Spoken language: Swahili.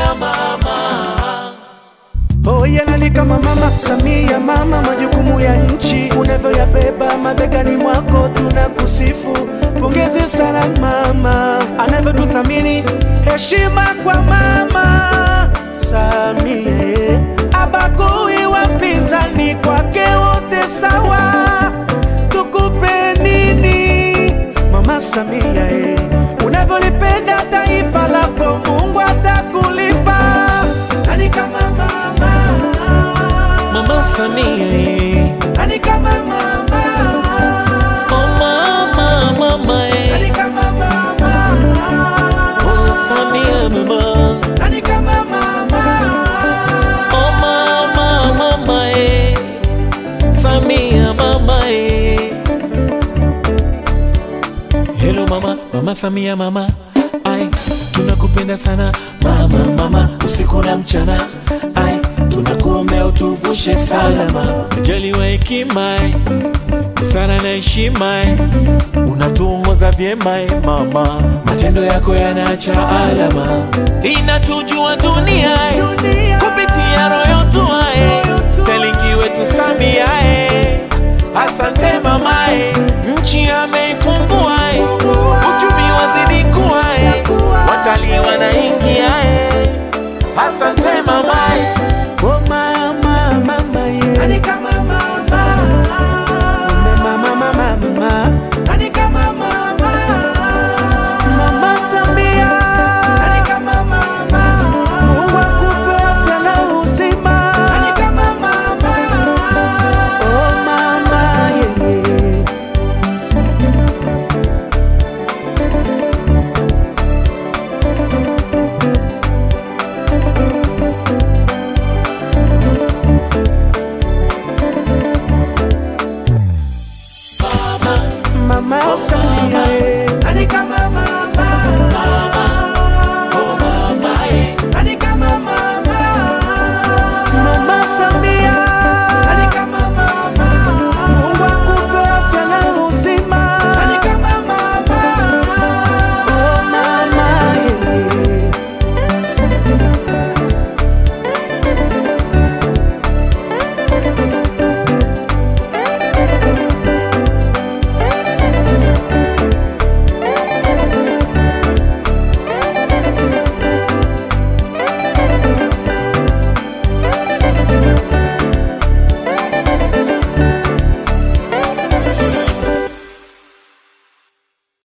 mama. Oye lali kama mama Samia, mama, majukumu ya nchi unavyoyabeba mabegani mwako, tunakusifu. Pongezi sana mama, anavyotuthamini. Heshima kwa mama Samia, abagui wapinzani, kwake wote sawa. Tukupe nini mama Samia, eh, unavyolipenda taifa lako, Mungu atakulipa. Nani kama mama? Mama Samia, eh. Nani kama mama? oh mama, mama, eh. Nani kama mama? oh Samia, mama, Nani kama mama? oh mama, mama, eh. Samia, mama, eh. Hello mama, mama Samia, mama, ai, tunakupenda sana mama, mama, usiku na mchana, ai, tunakuombea utuvushe salama, jaliwa hekima, eh. busara na heshima, eh. unatuongoza vyema eh, mama, matendo yako yanaacha alama, inatujua dunia eh, Dunia. kupitia royo tuae, stelingi wetu Samia eh. asante mamae, nchi ameifu